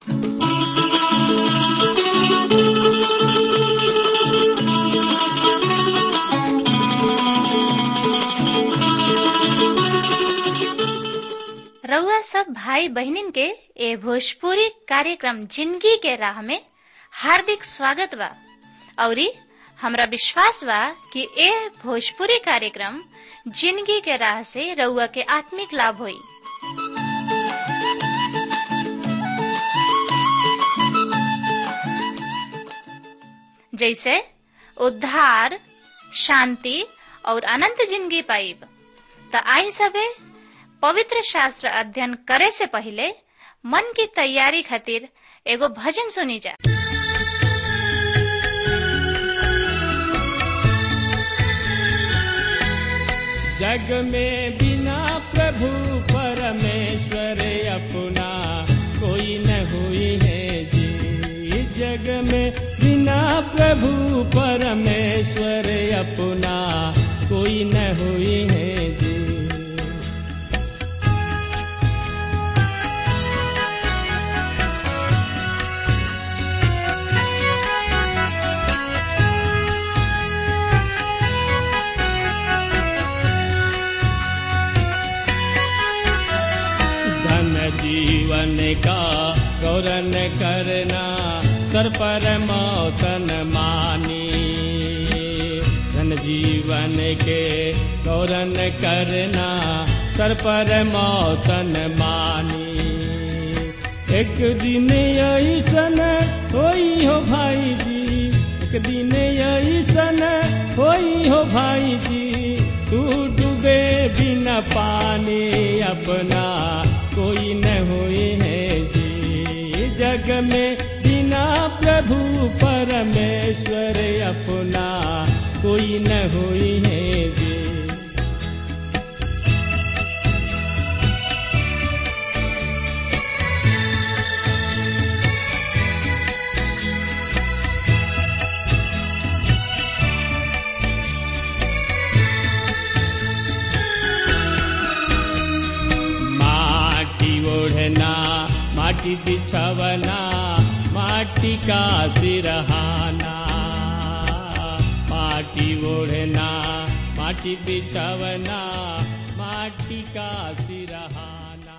रउआ सब भाई बहिनीन के ए भोजपुरी कार्यक्रम जिंदगी के राह में हार्दिक स्वागत बा औरी हमरा विश्वास बा कि ए भोजपुरी कार्यक्रम जिंदगी के राह से रउआ के आत्मिक लाभ होई जैसे उद्धार शांति और अनंत जिंदगी पाइब त आई सबे पवित्र शास्त्र अध्ययन करे से पहले मन की तैयारी खातिर एगो भजन सुनी जा जग में बिना प्रभु परमेश्वर अपना कोई न हुई है जी जग में बिना प्रभु परमेश्वर अपना कोई न हुई है जी धन जीवन का गौरन करना सर पर मौतन मानी धन जीवन के गौरन करना सर पर मौतन मानी एक दिन ऐसन होई हो भाई जी एक दिन ऐसन होई हो भाई जी तू डूबे बिना पानी अपना कोई न हुई है जी जग में बिना प्रभु परमेश्वर अपना कोई न हुई है जी माटी ओढ़ना माटी बिछवना माटी का सिरहाना माटी ओढ़ना माटी बिछवना माटी का सिरहाना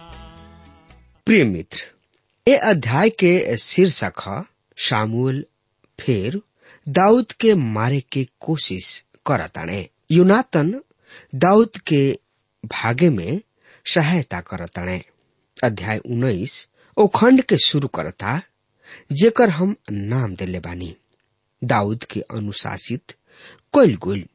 प्रिय मित्र ये अध्याय के शीर्षक है शामुल फिर दाऊद के मारे के कोशिश करताणे यूनातन दाऊद के भागे में सहायता करताणे अध्याय उन्नीस ओ खंड के शुरू करता जेकर हम नाम देले बानी दाऊद के अनुशासित कोयल गुल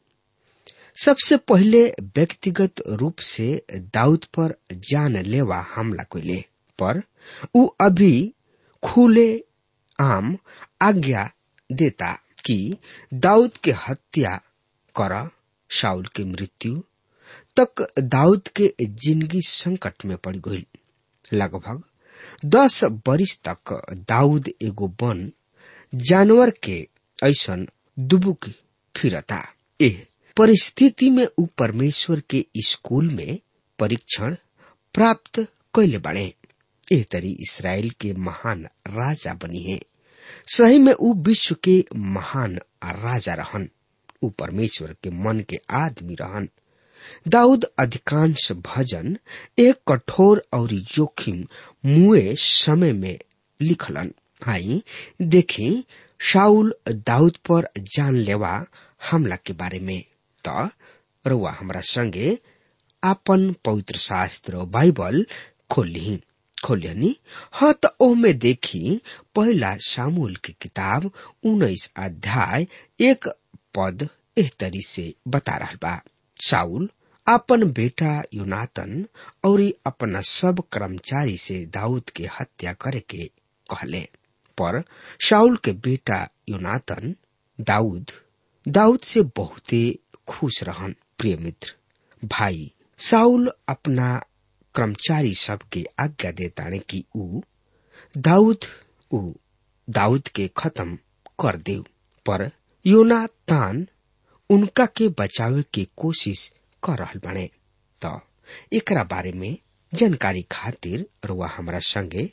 सबसे पहले व्यक्तिगत रूप से दाऊद पर जान लेवा हमला कोइले पर उ अभी खुले आम आज्ञा देता कि दाऊद के हत्या कर शाउल के मृत्यु तक दाऊद के जिंदगी संकट में पड़ गई लगभग दस बरिस तक दाऊद एगो वन जानवर के ऐसन दुबुक फिरता एह परिस्थिति में उ परमेश्वर के स्कूल में परीक्षण प्राप्त कैले बाड़े एह तरी इसराइल के महान राजा बनी है सही में उ विश्व के महान राजा रहन उ परमेश्वर के मन के आदमी रहन दाऊद अधिकांश भजन एक कठोर और जोखिम मुए समय में लिखलन आई देखी शाउल दाऊद पर जानलेवा हमला के बारे में त रुआ हमरा संगे आपन पवित्र शास्त्र बाइबल खोली खोलियनी हाँ त ओमे देखी पहला सामूल की किताब उन्नीस अध्याय एक पद एह तरी से बता रहा बा साउल अपन बेटा यूनातन और अपना सब कर्मचारी से दाऊद के हत्या करे के कहले पर शाउल के बेटा यूनातन दाऊद दाऊद से बहुते खुश रहन प्रिय मित्र भाई साउल अपना कर्मचारी सब के आज्ञा देताने कि ऊ दाऊद ऊ दाऊद के खत्म कर दे पर योनातान उनका के बचावे के कोशिश कर रहल बने त एकरा बारे में जानकारी खातिर रुआ हमरा संगे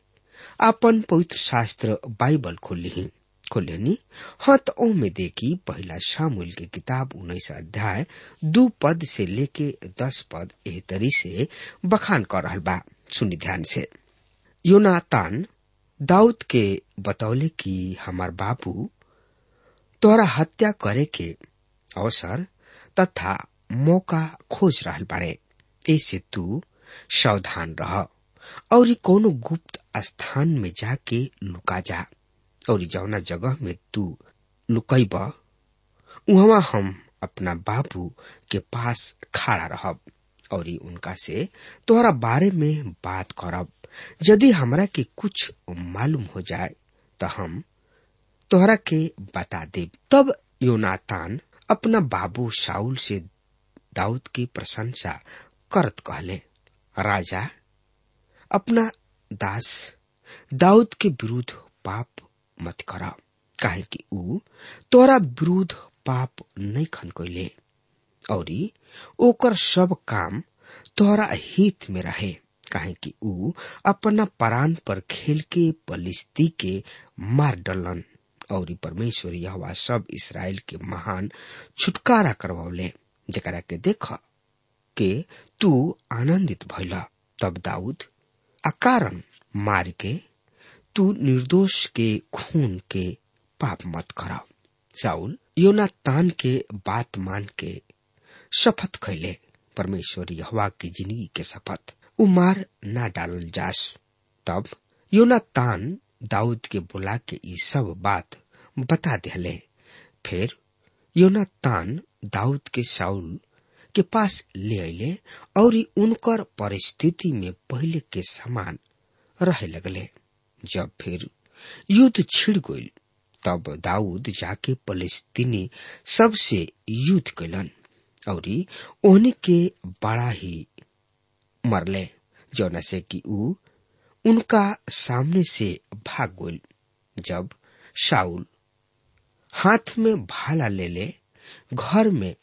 आपन पवित्र शास्त्र बाइबल खोली खोलेनी हाँ तो ओ में देखी पहला शामुल की किताब उन्नीस अध्याय दो पद से लेके दस पद एह तरी से बखान कर रहा बा सुनी ध्यान से योनातान दाऊद के बतौले कि हमार बाबू तोहरा हत्या करे के अवसर तथा मौका खोज रहल बाड़े ऐसे तू सावधान रह और कोनो गुप्त स्थान में जाके लुका जा और जौना जगह में तू लुकैब उहवा हम अपना बाबू के पास खड़ा रहब और उनका से तोहरा बारे में बात करब यदि हमरा के कुछ मालूम हो जाए तो हम तोहरा के बता देब तब योनातान अपना बाबू शाउल से दाऊद की प्रशंसा करत कहले राजा अपना दास दाऊद के विरुद्ध पाप मत कर काहे कि ऊ तोरा विरुद्ध पाप नहीं खन कैले और ओकर सब काम तोहरा हित में रहे काहे कि ऊ अपना परान पर खेल के पलिस्ती के मार डलन और परमेश्वर यह सब इसराइल के महान छुटकारा करवौले जरा के देख के तू आनंदित भैला तब दाऊद अकारण मार के तू निर्दोष के खून के पाप मत कर साउल योना तान के बात मान के शपथ खैले परमेश्वर यहवा की जिंदगी के शपथ उ मार ना डालल जास तब योना तान दाऊद के बुला के ई सब बात बता दिले फिर योना तान दाऊद के साउल के पास ले अले और उनकर परिस्थिति में पहले के समान रहे लगले जब फिर युद्ध छिड़ गई तब दाऊद जाके फलस्तीनी सबसे युद्ध कैलन और ओहनी के बड़ा ही मरले जौना से कि ऊ उनका सामने से भाग गई जब शाउल हाथ में भाला ले ले घर में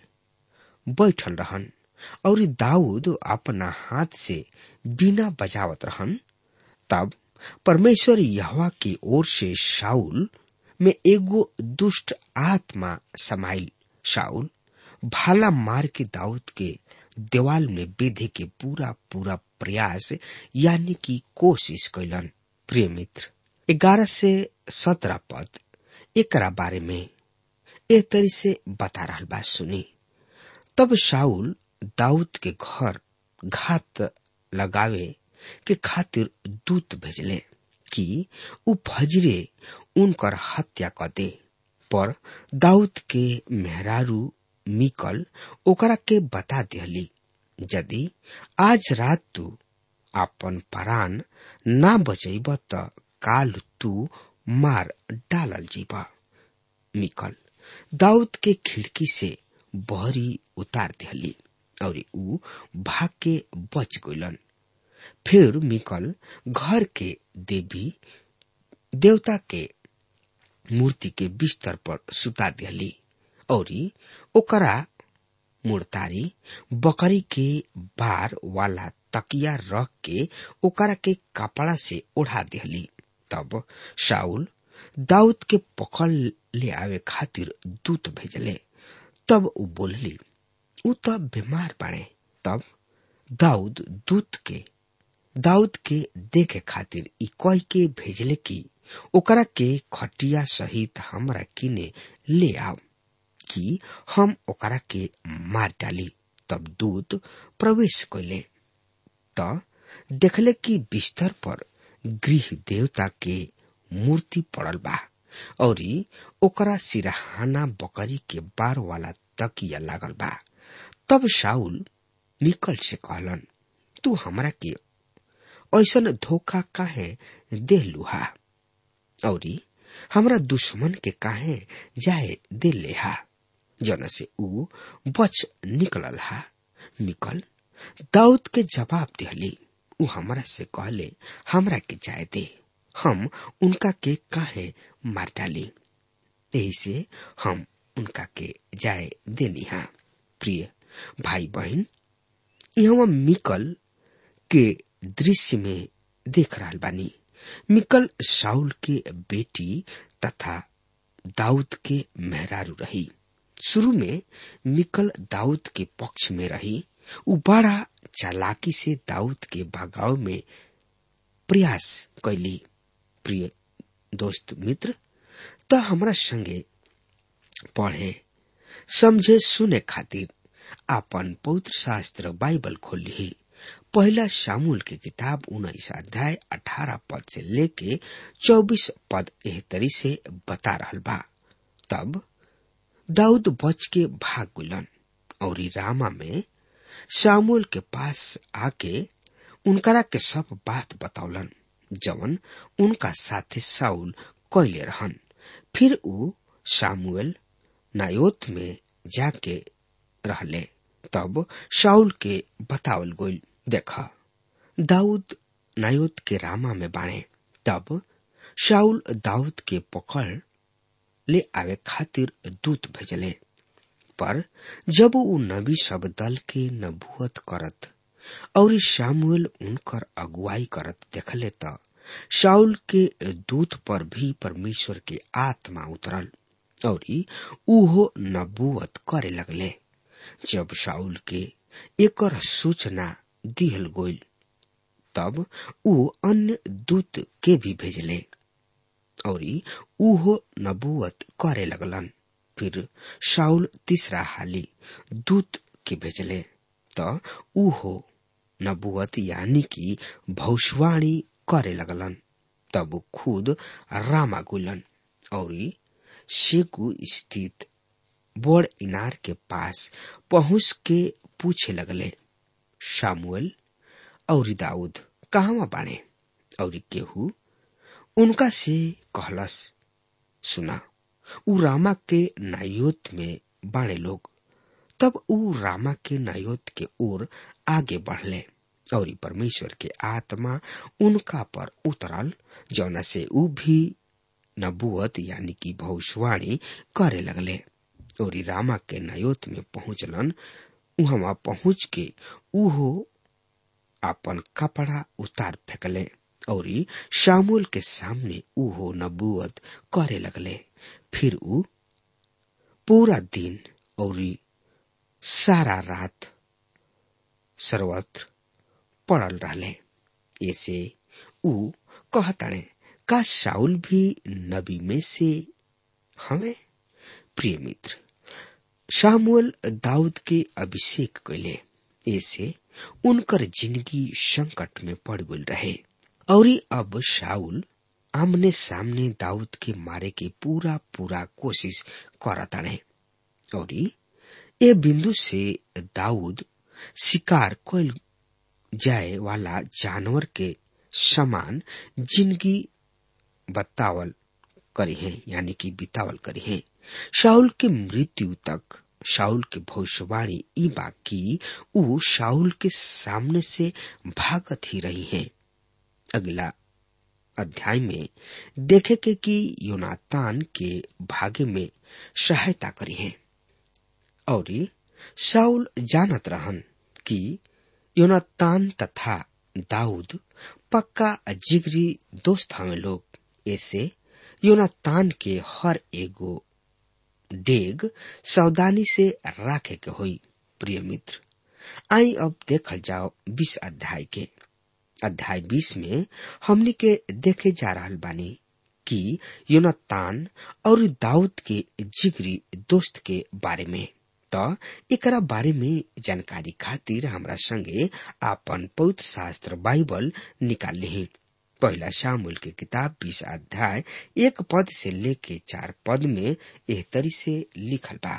बैठल रहन और दाऊद अपना हाथ से बिना बजावत रहन तब परमेश्वर यहवा की ओर से शाउल में एगो दुष्ट आत्मा समाइल शाउल भाला मार के दाऊद के देवाल में बेधे के पूरा पूरा प्रयास यानी कि कोशिश कैलन प्रिय मित्र ग्यारह से सत्रह पद एकरा बारे में एक तरी से बता रहा बात सुनी तब शाउल दाऊद के घर घात लगावे के खातिर दूत भेजले कि उ फजरे उनकर हत्या क दे पर दाऊद के मेहरारू मिकल ओकरा के बता दिहली यदि आज रात तू अपन परान ना बचैब त काल तू मार डालल जीब मिकल दाऊद के खिड़की से बहरी उतार दिहली और ऊ भाग के बच गइलन फिर मिकल घर के देवी देवता के मूर्ति के बिस्तर पर सुता दिहली और ओकरा मुड़तारी बकरी के बार वाला तकिया रख के ओकरा के कपड़ा से ओढ़ा दिहली तब शाउल दाऊद के पकड़ ले आवे खातिर दूत भेजले तब उ बोलली उ त बीमार पड़े तब दाऊद दूत के दाऊद के देखे खातिर ई कह के भेजले कि ओकरा के खटिया सहित हमरा किने ले आओ कि हम ओकरा के मार डाली तब दूत प्रवेश कैले त देखले कि बिस्तर पर गृह देवता के मूर्ति पड़ल बा और ओकरा सिरहाना बकरी के बार वाला तकिया लागल बा तब शाउल निकल से कहलन तू हमरा के ऐसन धोखा काहे दे लुहा और हमरा दुश्मन के काहे जाए दे लेहा जन से ऊ बच निकलल हा निकल दाऊद के जवाब दिहली ऊ हमरा से कहले हमरा के जाए दे हम उनका के काहे मार डाली यही से हम उनका के जाए देनी हा प्रिय भाई बहन यहाँ मिकल के दृश्य में देख रहा बानी मिकल साउल के बेटी तथा दाऊद के मेहरारू रही शुरू में मिकल दाऊद के पक्ष में रही उ बड़ा चालाकी से दाऊद के भगाव में प्रयास कैली प्रिय दोस्त मित्र त हमरा संगे पढ़े समझे सुने खातिर आपन पवित्र शास्त्र बाइबल खोल ली पहला शामुल के किताब उन्नीस अध्याय अठारह पद से लेके चौबीस पद एहतरी से बता रहल बा तब दाऊद बच के भाग गुलन और रामा में शामुल के पास आके उनकरा के सब बात बतौलन जवन उनका साथे साउल कैले रहन फिर ऊ सामुएल नायोत में जाके रहले तब शाउल के बतावल गोल देखा दाऊद नायोत के रामा में बाणे तब शाउल दाऊद के पकड़ ले आवे खातिर दूत भेजले पर जब ऊ नबी सब दल के नबुअत करत और शामुएल उनकर अगुवाई करत देखले त शाउल के दूत पर भी परमेश्वर के आत्मा उतरल और उहो नबुअत करे लगले जब शाउल के एकर सूचना दिहल गोल तब ऊ अन्य दूत के भी भेजले और उहो नबुअत करे लगलन फिर शाउल तीसरा हाली दूत के भेजले त उहो नबुअत यानी कि भविष्यवाणी करे लगलन तब खुद रामा गुलन और शेकू स्थित बड़ इनार के पास पहुंच के पूछे लगले शामुएल और दाऊद कहवा बाणे और केहू उनका से कहलस सुना उ रामा के नायोत में बाणे लोग तब उ रामा के नायोत के ओर आगे बढ़ले और परमेश्वर के आत्मा उनका पर उतरल जौना से उ भी नबुअत यानी कि भविष्यवाणी करे लगले और रामा के नायोत में पहुंचलन उहवा पहुंच के उहो अपन कपड़ा उतार फेंकले और शामुल के सामने उहो नबुअत करे लगले फिर उ पूरा दिन और सारा रात सर्वत्र पड़ल रहले ऐसे उ कहतणे का शाउल भी नबी में से हमें प्रिय मित्र शामुअल दाऊद के अभिषेक कैले ऐसे उनकर जिंदगी संकट में पड़ गई रहे और अब शाउल आमने सामने दाऊद के मारे के पूरा पूरा कोशिश करताड़े और ये बिंदु से दाऊद शिकार कोल जाए वाला जानवर के समान जिंदगी बतावल करी है यानी कि बितावल करी है शाउल के मृत्यु तक शाउल के भविष्यवाणी ई बाकी उ शाउल के सामने से भागत ही रही है अगला अध्याय में देखे के कि योनातान के भागे में सहायता करी है और शाउल जानत रहन कि योनातान तथा दाऊद पक्का जिगरी दोस्त हमें लोग ऐसे योनातान के हर एगो डेग सावधानी से राखे के होई प्रिय मित्र आई अब देखल जाओ बीस अध्याय के अध्याय बीस में हमने के देखे जा रहा बानी कि योनातान और दाऊद के जिगरी दोस्त के बारे में तो एकरा बारे में जानकारी खातिर हमरा संगे आपन पवित्र शास्त्र बाइबल निकाल ली पहला शामुल के किताब बीस अध्याय एक पद से लेके चार पद में एह तरी से लिखल बा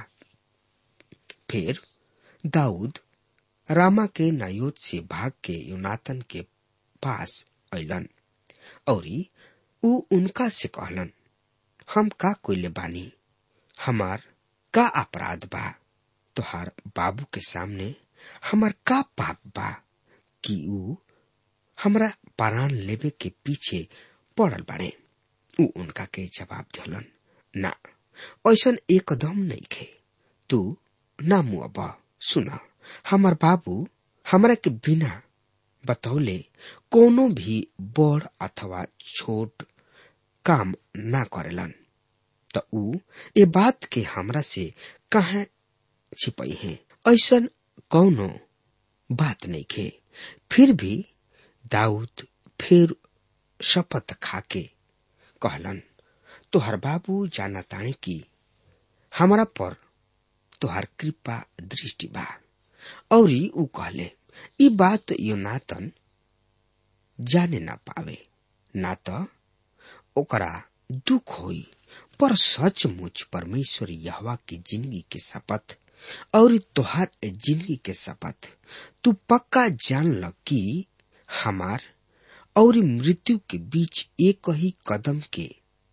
फिर दाऊद रामा के नायोत से भाग के यूनातन के पास अलन और उ उनका से कहलन हम का कोइले बानी हमार का अपराध बा तोहार बाबू के सामने हमार का पाप बा कि उ हमरा प्राण लेवे के पीछे पड़ल बाड़े उ उनका के जवाब दिलन ना ऐसन एकदम नहीं खे तू ना मुआबा सुना हमार बाबू हमरा के बिना बतौले कोनो भी बड़ अथवा छोट काम ना करेलन त ऊ ए बात के हमरा से कहा छिपई है ऐसन कौनो बात नहीं खे फिर भी दाऊद फिर शपथ खाके कहलन तोहर बाबू जाना ताणे की हमरा पर तोहर कृपा दृष्टि बा औरी ऊ कहले ई बात योनातन जाने ना पावे ना त ओकरा दुख होई पर सचमुच परमेश्वर यहवा की जिंदगी के शपथ और तोहार जिंदगी के शपथ तू पक्का जान ल कि हमार और मृत्यु के बीच एक ही कदम के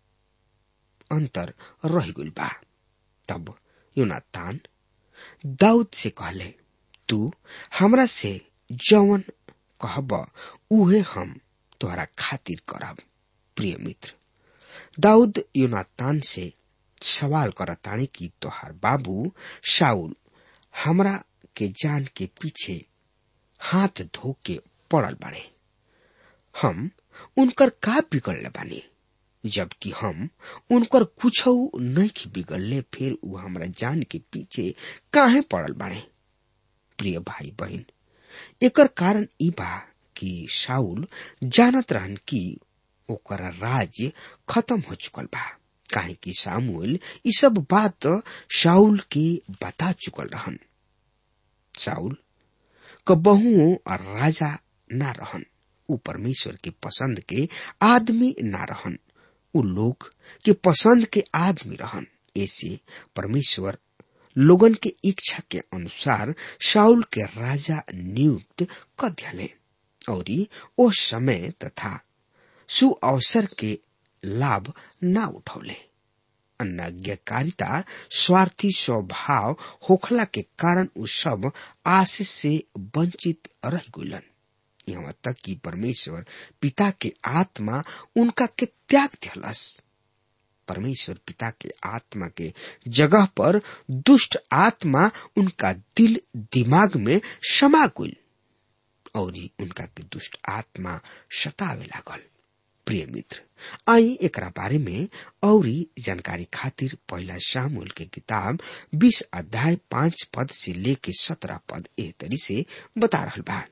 अंतर रह गइल बा तब योनातान दाऊद से कहले तू हमरा से जवन कहब उहे हम तोहरा खातिर करब प्रिय मित्र दाऊद योनातान से सवाल करताने कि तोहार बाबू शाउल हमरा के जान के पीछे हाथ धो के पड़ल बाड़े हम उनकर का बिगड़ले बानी जबकि हम उनकर कुछ नहीं बिगड़ले फिर उ हमरा जान के पीछे काहे पड़ल बाड़े प्रिय भाई बहन एकर कारण ई बा कि शाउल जानत रहन कि ओकर राज्य खत्म हो चुकल बा काहे कि सामुएल ई सब बात शाउल के बता चुकल रहन शाउल कबहू राजा ना रहन उ परमेश्वर के पसंद के आदमी ना रहन उ लोग के पसंद के आदमी रहन ऐसे परमेश्वर लोगन के इच्छा के अनुसार शाउल के राजा नियुक्त कर दियाले और ओ समय तथा सु अवसर के लाभ ना उठौले अनाज्ञाकारिता स्वार्थी स्वभाव होखला के कारण उ सब आशीष से वंचित रह गुलन यहाँ तक कि परमेश्वर पिता के आत्मा उनका के त्याग दिलस परमेश्वर पिता के आत्मा के जगह पर दुष्ट आत्मा उनका दिल दिमाग में समा गुल और उनका के दुष्ट आत्मा सतावे लागल प्रिय मित्र आई एकरा बारे में और जानकारी खातिर पहला शामुल के किताब 20 अध्याय पांच पद से लेके सत्रह पद एह तरी से बता रहा बा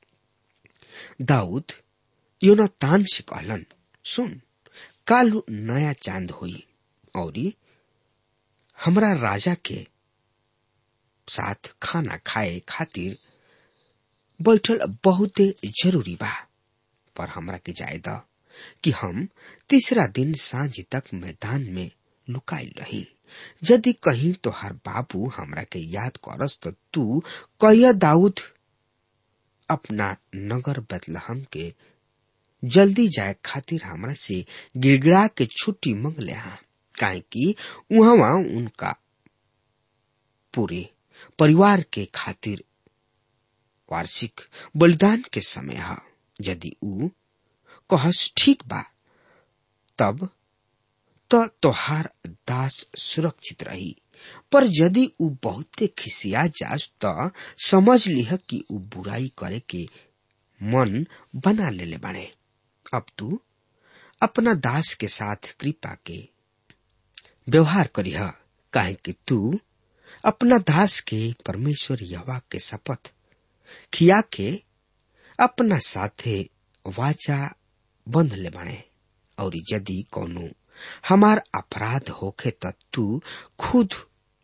दाऊद योनातान से कहलन सुन काल नया चांद हुई और हमरा राजा के साथ खाना खाए खातिर बैठल बहुते जरूरी बा पर हमरा के जाए द कि हम तीसरा दिन सांझ तक मैदान में लुकाइल रही यदि कहीं तो हर बाबू हमरा के याद करस तो तू कहिया दाऊद अपना नगर बदलहम के जल्दी जाए खातिर हमरा से गिड़गिड़ा के छुट्टी मंग ले हा काहे कि उहवा उनका पूरे परिवार के खातिर वार्षिक बलिदान के समय है यदि ऊ कहस ठीक बा तब तो तोहार दास सुरक्षित रही पर यदि ऊ बहुते खिसिया जास तो समझ लिह कि ऊ बुराई करे के मन बना लेले बाड़े अब तू अपना दास के साथ कृपा के व्यवहार करीह काहे कि तू अपना दास के परमेश्वर यवा के शपथ खिया के अपना साथे वाचा बंध ले बाणे और यदि कोनो हमार अपराध होखे त तू खुद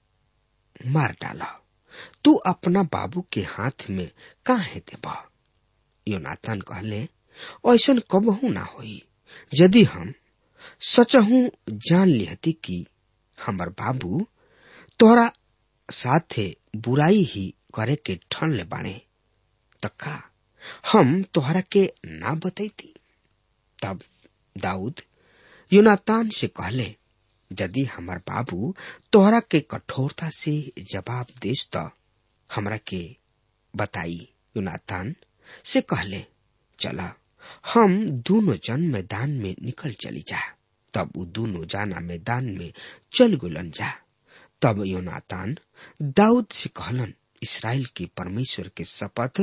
मार डाल तू अपना बाबू के हाथ में काहे देब योनाथन कहले ऐसन कबहू ना होई यदि हम सचहू जान लिहती कि हमर बाबू तोरा साथे बुराई ही करे के ठन ले बाणे त का हम तोहरा के ना बतैती तब दाऊद यूनातान से कहले यदि हमार बाबू तोहरा के कठोरता से जवाब देस त हमरा के बताई यूनातान से कहले चला हम दोनों जन मैदान में निकल चली जा तब वो दोनों जाना मैदान में चल गुलन जा तब योनातान दाऊद से कहलन इसराइल के परमेश्वर के शपथ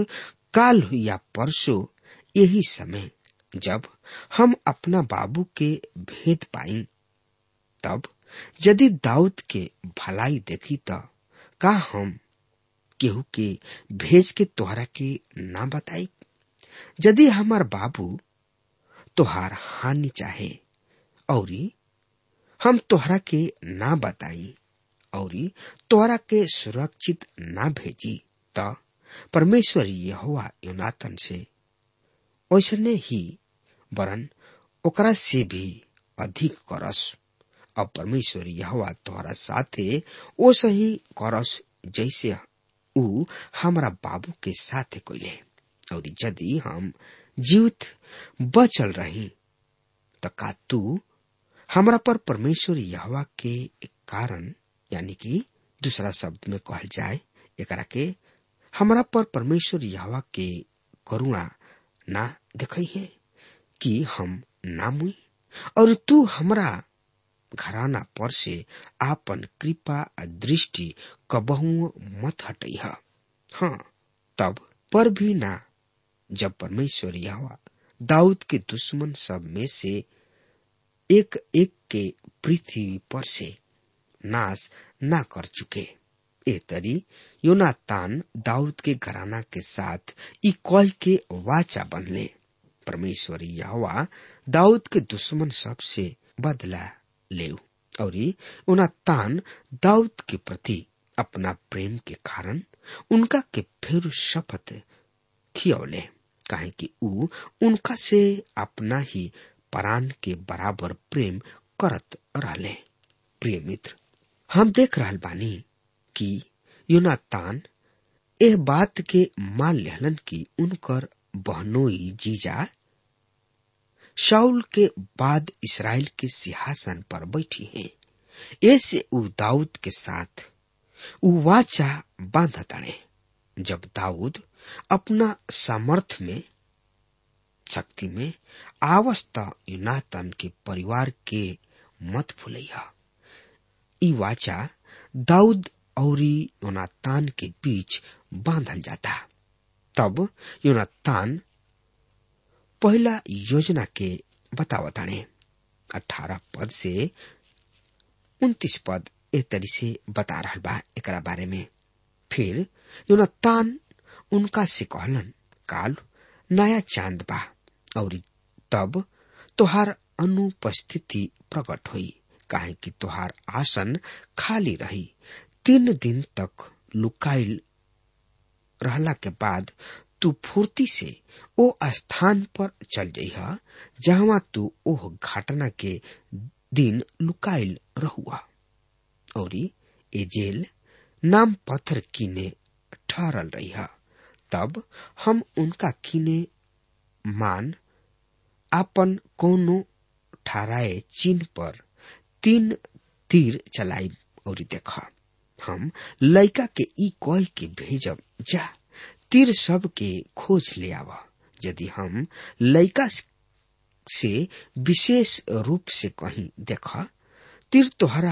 काल या परसों यही समय जब हम अपना बाबू के भेद पाई तब यदि दाऊद के भलाई देखी त का हम केहू के भेज के तोहरा के ना बताई यदि हमार बाबू तोहार हानि चाहे औरी हम तोहरा के ना बताई औरी तोहरा के सुरक्षित ना भेजी त परमेश्वर यहोवा योनातन से ओसने ही वरन ओकरा से भी अधिक करस अब परमेश्वर यहोवा तोहरा साथे ओ सही करस जैसे ऊ हमरा बाबू के साथे कोइले और यदि हम जीवित बचल रही त का तू हमरा पर परमेश्वर यहोवा के कारण यानी कि दूसरा शब्द में कहल जाए एकरा के हमरा पर परमेश्वर यहोवा के करुणा ना देखई है कि हम ना मुई और तू हमरा घराना पर से आपन कृपा दृष्टि कबहू मत हटई हाँ तब पर भी ना जब परमेश्वर यहोवा दाऊद के दुश्मन सब में से एक एक के पृथ्वी पर से नाश ना कर चुके ए तरी योनातान दाऊद के घराना के साथ ई कह के वाचा बनले परमेश्वर यहोवा दाऊद के दुश्मन सब से बदला ले और योनातान दाऊद के प्रति अपना प्रेम के कारण उनका के फिर शपथ खियौले काहे कि ऊ उनका से अपना ही परान के बराबर प्रेम करत रहले प्रिय मित्र हम देख रहल बानी कि योनातान एह बात के मान लेहलन कि उनकर बहनोई जीजा शाउल के बाद इसराइल के सिंहासन पर बैठी हैं ऐसे ऊ दाऊद के साथ ऊ वाचा बांध तड़े जब दाऊद अपना सामर्थ में शक्ति में आवस्त युनातन के परिवार के मत भूलैया ई वाचा दाऊद और योनातान के बीच बांधल जाता तब योनातान पहला योजना के बतावताने अठारह पद से उन्तीस पद ए तरी से बता रहा बा एक बारे में फिर योनातान उनका से कहलन काल नया चांद बा और तब तोहार अनुपस्थिति प्रकट हुई काहे कि तोहार आसन खाली रही तीन दिन तक लुकाइल रहला के बाद तू फुर्ती से ओ स्थान पर चल जइहा जहां तू ओह घटना के दिन लुकाइल रहुआ और ए जेल नाम पत्थर कीने ठहरल रही तब हम उनका कीने मान आपन कोनो ठहराए चिन्ह पर तीन तीर चलाई और देखा हम लड़का के ई कह के भेजब जा तीर सब के खोज ले आवा यदि हम लड़का से विशेष रूप से कहीं देखा तीर तोहरा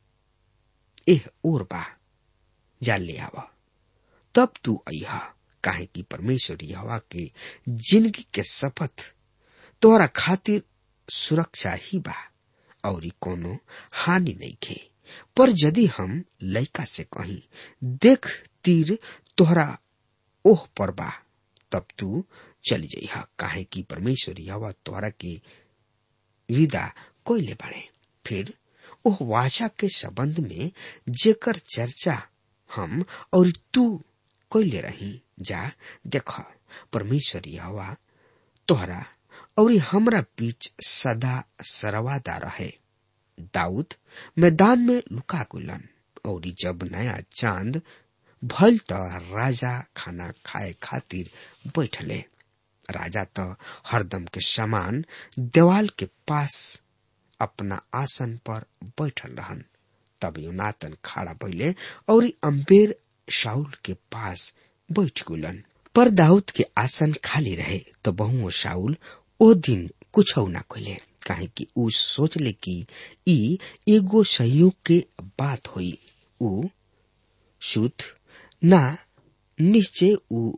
एह ओर बा जा ले आवा तब तू अहा काहे कि परमेश्वर हवा के जिंदगी के शपथ तोहरा खातिर सुरक्षा ही बा और कोनो हानि नहीं खे पर यदि हम लड़का से कहीं देख तीर तोहरा ओह पर बा तब तू चल जइहा काहे कि परमेश्वर हवा तोहरा के विदा कोयले बाड़े फिर ओह वाचा के संबंध में जेकर चर्चा हम और तू कोयले रही जा देख परमेश्वर हवा तोहरा और हमरा बीच सदा सरवादा रहे दाऊद मैदान में लुका गुलन और जब नया चांद भल त राजा खाना खाए खातिर बैठले राजा त हरदम के समान देवाल के पास अपना आसन पर बैठल रहन तब युनातन खड़ा भइले और अम्बेर शाउल के पास बैठ गुलन पर दाऊद के आसन खाली रहे तो बहु शाउल ओ दिन कुछ ना खोले काहे कि ऊ सोचले कि ई एगो सहयोग के बात होई ऊ शुद्ध ना निश्चय ऊ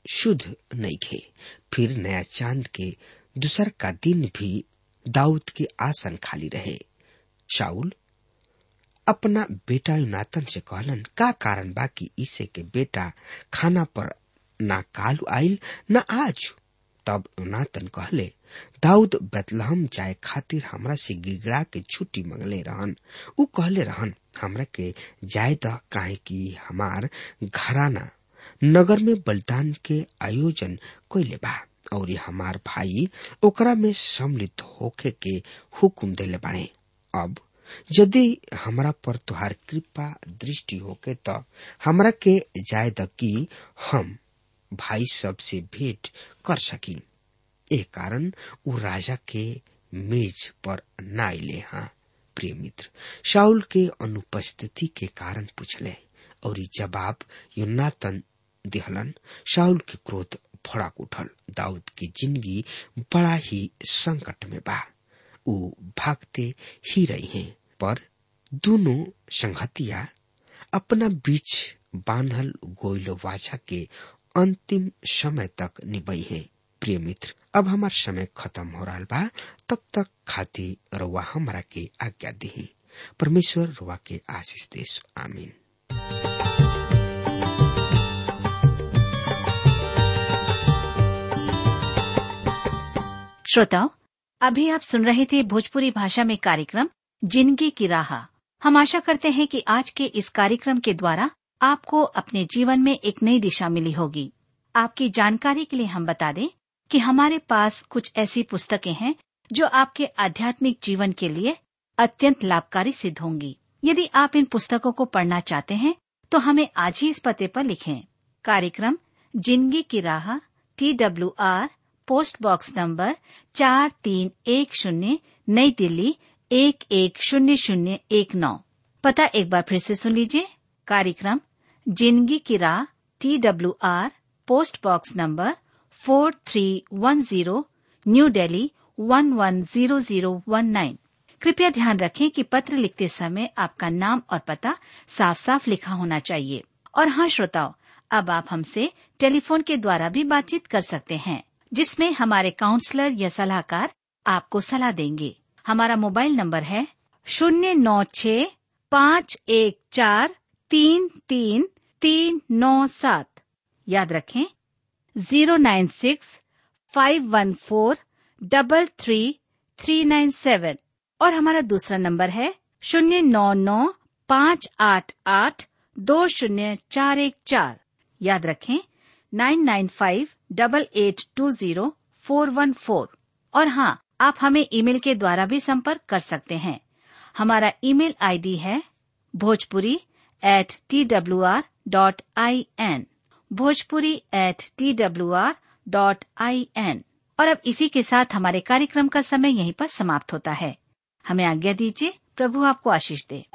शुद्ध नहीं खे फिर नया चांद के दूसर का दिन भी दाऊद के आसन खाली रहे शाउल अपना बेटा युनातन से कहलन का कारण बा कि इसे के बेटा खाना पर ना काल आइल ना आज तब युनातन कहले दाऊद बेतलहम जाए खातिर हमरा से गिगड़ा के छुट्टी मंगले रहन उ कहले रहन हमरा के जाए द काहे कि हमार घराना नगर में बलिदान के आयोजन कैले बा और हमार भाई ओकरा में सम्मिलित होखे के हुकुम देले बाड़े अब यदि हमरा पर तुहार कृपा दृष्टि होके त हमरा के जाय द कि हम भाई सब से भेंट कर सकी ए कारण उ राजा के मेज पर ना अले हाँ प्रिय मित्र शाउल के अनुपस्थिति के कारण पूछले और ई जवाब युनातन दिहलन शाउल के क्रोध भड़क उठल दाऊद की जिंदगी बड़ा ही संकट में बा उ भागते ही रही हैं पर दोनों संगतिया अपना बीच बान्हल गोइल वाचा के अंतिम समय तक निभई है प्रिय मित्र अब हमार समय खत्म हो रहा बा तब तक खाती रुआ हमरा के आज्ञा दी परमेश्वर रुआ के आशीष देश आमीन श्रोताओं अभी आप सुन रहे थे भोजपुरी भाषा में कार्यक्रम जिंदगी की राह हम आशा करते हैं कि आज के इस कार्यक्रम के द्वारा आपको अपने जीवन में एक नई दिशा मिली होगी आपकी जानकारी के लिए हम बता दें कि हमारे पास कुछ ऐसी पुस्तकें हैं जो आपके आध्यात्मिक जीवन के लिए अत्यंत लाभकारी सिद्ध होंगी यदि आप इन पुस्तकों को पढ़ना चाहते हैं तो हमें आज ही इस पते पर लिखें कार्यक्रम जिंदगी की राह T W R post box number चार तीन एक शून्य नई दिल्ली एक एक शून्य शून्य एक नौ पता एक बार फिर से सुन लीजिए कार्यक्रम जिंदगी की राह T W R post box number four three one zero New Delhi one one zero zero one nine कृपया ध्यान रखें कि पत्र लिखते समय आपका नाम और पता साफ साफ लिखा होना चाहिए और हाँ श्रोताओं अब आप हमसे टेलीफोन के द्वारा भी बातचीत कर सकते हैं जिसमें हमारे काउंसलर या सलाहकार आपको सलाह देंगे हमारा मोबाइल नंबर है शून्य नौ छ पाँच एक चार तीन तीन तीन नौ सात याद रखें zero nine six five one four double three three nine seven और हमारा दूसरा नंबर है शून्य नौ नौ पाँच आठ आठ दो शून्य चार एक चार याद रखें nine nine five double eight two zero four one four और हाँ आप हमें ईमेल के द्वारा भी संपर्क कर सकते हैं हमारा ईमेल आईडी है Bhojpuri at T W R dot I N Bhojpuri at T W R dot I N और अब इसी के साथ हमारे कार्यक्रम का समय यहीं पर समाप्त होता है हमें आज्ञा दीजिए प्रभु आपको आशीष दे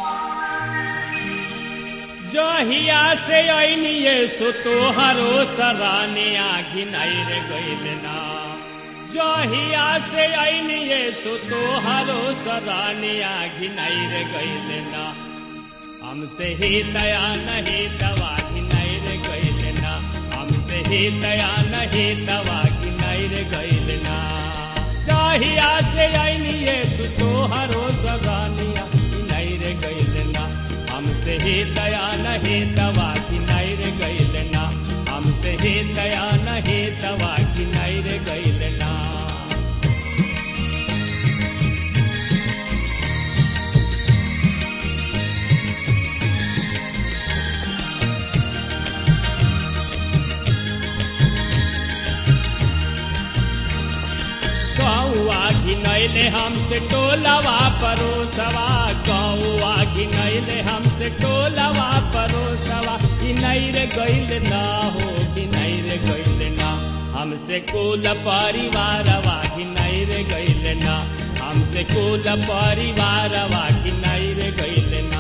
जहिया से ऐनिये सो तोहरो सराने आखि नैर गैल ना जहिया से ऐनिये सो तोहरो सराने आखि नैर गैल ना हमसे ही दया नहीं दवा की नैर गैल ना हमसे ही दया नहीं दवा की नैर गैल ना जहिया से ऐनिये सो तोहरो सराने आखि नैर गैल ना हमसे ही दया नहीं दवा की नैर गैल ना हमसे ही दया नहीं दवा की नैर गैल ना गौआ घिनैले हमसे टोलवा परोसवा गौआ घिनैले हमसे टोलवा परोसवा घिनैर गैल ना हो घिनैर गैल ना हमसे कुल परिवारवा घिनैर गैल ना हमसे कुल परिवारवा घिनैर गैल ना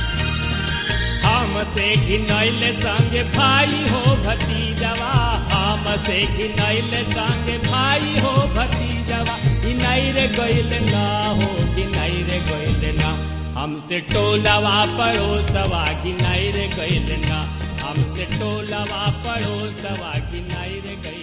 हमसे घिनैल संग भाई हो भतीजवा हमसे घिनैल संगे भाई हो भतीजवा घिनैर गइल ना हो घिनैर गइल ना हमसे टोलवा पड़ोसवा घिनैर गइल ना हमसे टोलवा पड़ोसवा घिनैर गइल